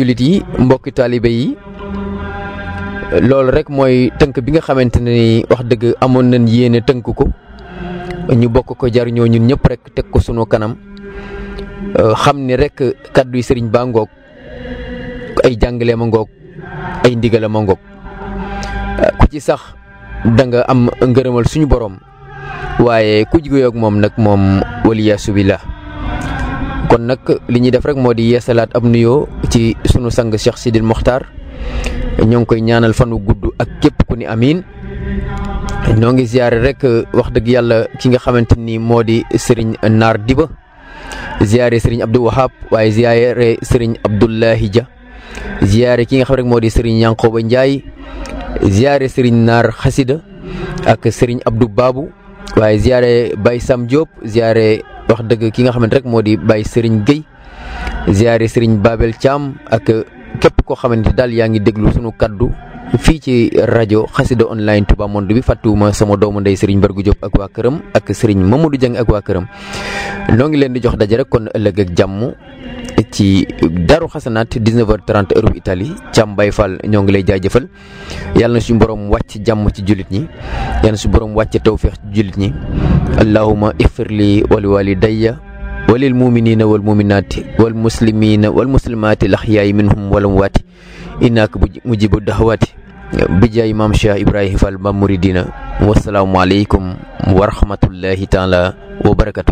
jullit yi mbokki taalibe yi loolu rek mooy tënk bi nga xamante ne ni wax dëgg amoon nañ yéene tënk ko ñu bokk ko jariñoo ñun ñëpp rek teg ko sunu kanam xam ni rek kàddu yi sëriñ baa ngoog ay jàngale ma ngoog ay ndigala ma ngoog ku ci sax da nga am ngërëmal suñu borom waaye ku jigéen ak moom nag moom waliyaasu billah kon nag li ñuy def rek moo di yeesalaat ab nuyoo ci sunu sang Cheikh Sidil Mokhtar ñoo ngi koy ñaanal fanu gudd ak képp ku ni amiin ñoo ngi ziare rek wax dëgg yàlla ki nga xamante ni moo di Serigne Naar Diba ziare Serigne Abdou Wahab waaye ziare Serigne Abdoulahi Dia ziare ki nga xam rek moo di Serigne Yankoba Ndiaye ziare Serigne Naar Xasida ak Serigne Abdou Babou waaye ziare Baye Sam Diop ziare wax dëgg ki nga xamante rek moo di Baye Serigne Gueye ziare Serigne Babel Thiam ak képp koo xamante daal yaa ngi déglu sunu kaddu fii ci rajo xasida online Touba Monde bi fàttuwuma sama doomu ndey Serigne Bargu Diop ak waa këram ak Serigne Mamadou Dieng ak waa këram noo ngi leen di jox daje rek kon ëllëg ak jàmm ci Daru Xasanaat 19h30 heure bu Italie Thiam Baye Fall ñoo ngi lay jaajëfal yàlla na suñu borom wàcc jàmm ci jullit ñi yàlla na suñu borom wàcc tawféex ci jullit ñi allahuma ixfir li wali walidayya walil muminina wal muminaati wal muslimina wal muslimaati laxyaay minhum wal amwaati innaka mujibu daxawaati bijaay maam Cheikh Ibrahima Fall ba muridina wasalaamualeykum wa rahmatullahi taala wa barakatu